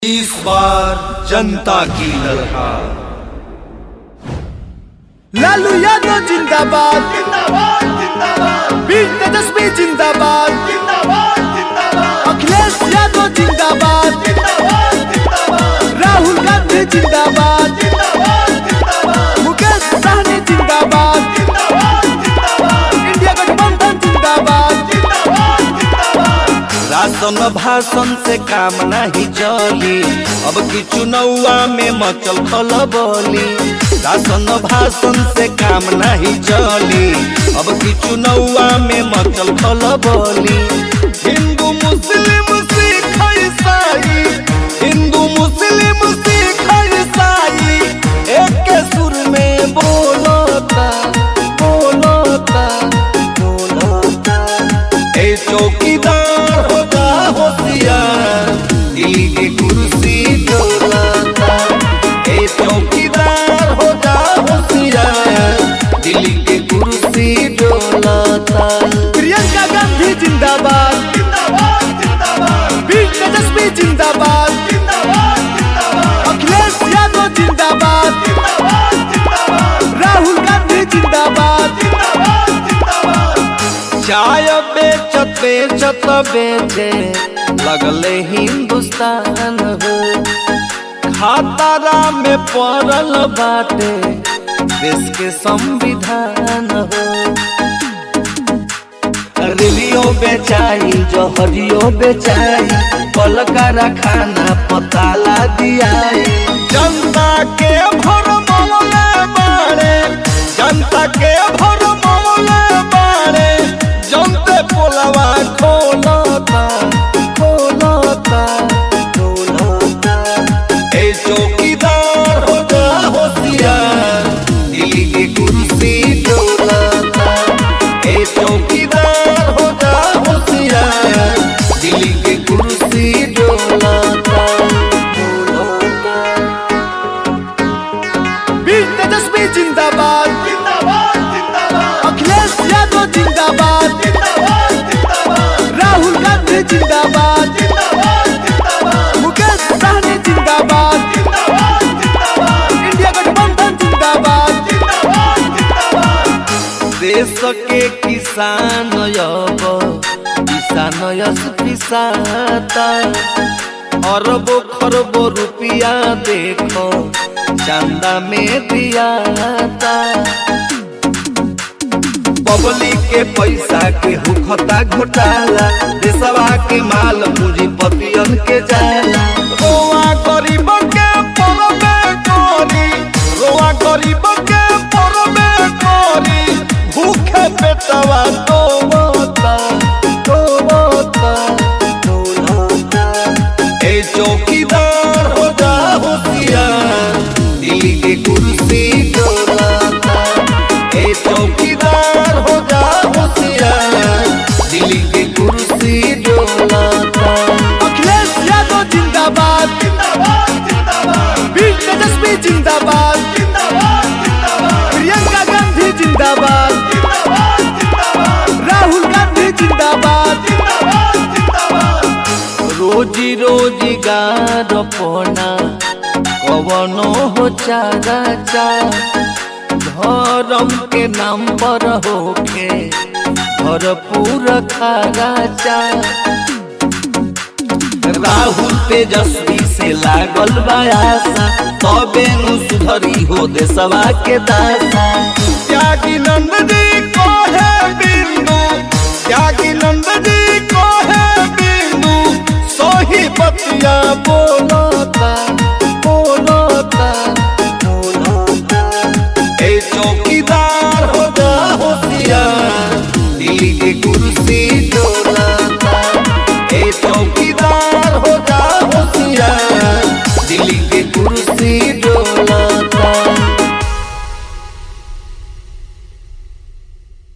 इस बार जनता की ललकार लालू यादव जिंदाबाद वीर तेजस्वी जिंदाबाद अखिलेश यादव जिंदाबाद राहुल गांधी जिंदाबाद मुकेश सहनी जिंदाबाद इंडिया गठबंधन जिंदाबाद राशन भाषण से काम नहीं चली अब की चुनौआ में मचल खलबली राशन भाषण से काम नहीं चली अब की चुनौआ में मचल खलबली हिंदू मुस्लिम सिख ईसाई हिंदू मुस्लिम सिख ईसाई एक के सुर में बोलता बोलता बोलता ए चौकीदार होता होशियार दिल्ली की कुर्सी डोलाता ए चौकीदार होता होशियार दिल्ली की कुर्सी डोलाता प्रियंका गांधी जिंदाबाद वीर तेजस्वी जिंदाबाद अखिलेश यादव जिंदाबाद राहुल गांधी जिंदाबाद चाय बेचत बेचत बेचे लगले हिंदुस्तान हो खातारा में पड़ल बाटे देश के संविधान हो रेलियो बेचाई जहरियो बेचाई कल कारखाना पताला दियाई जनता के भर मौले बाड़े जनता के भर मौले बाड़े जनते पोलवा खोलता खोलता खोलता ए चौकीदार हो जा होशियार दिल्ली की कुर्सी डोलाता ए चौकीदार हो जा होशियार दिल्ली की कुर्सी डोलाता डोलाता वीर तेजस्वी जिंदाबाद अखिलेश यादव जिंदाबाद राहुल गांधी जिंदाबाद मुकेश सहनी जिंदाबाद इंडिया गठबंधन जिंदाबाद देश के किसान अब किसान यस पिसाता अरबो खरबो रुपया देखो चंदा में दियाता पब्लिक के पैसा के हुखता घोटाला देशवा के माल पूंजीपतियन के जाला रोआ गरीब के परबे करी रोआ गरीब के परबे करी भूखे पेटवा तो बता तो बता डोलाता ए चौकीदार हो जा होशियार दिल्ली की कुर्सी डोलाता ए चौकीदार हो जा होशियार दिल्ली की कुर्सी डोलाता अखिलेश यादव जिंदाबाद वीर तेजस्वी जिंदाबाद प्रियंका गांधी जिंदाबाद राहुल गांधी जिंदाबाद रोजी रोजगार पोना कवनो हो चारा चा धर्म के नाम पर होके भरपूर खारा चा राहुल तेजस्वी से लागल बायासा तबे नु सुधरी हो देशवा के दासा त्यागी नंद जी को है बिंदु त्यागी नंद जी को है बिंदु सोही बतिया बोलता बोलता बोलता ए चौकीदार हो जा होशियार दिल्ली की कुर्सी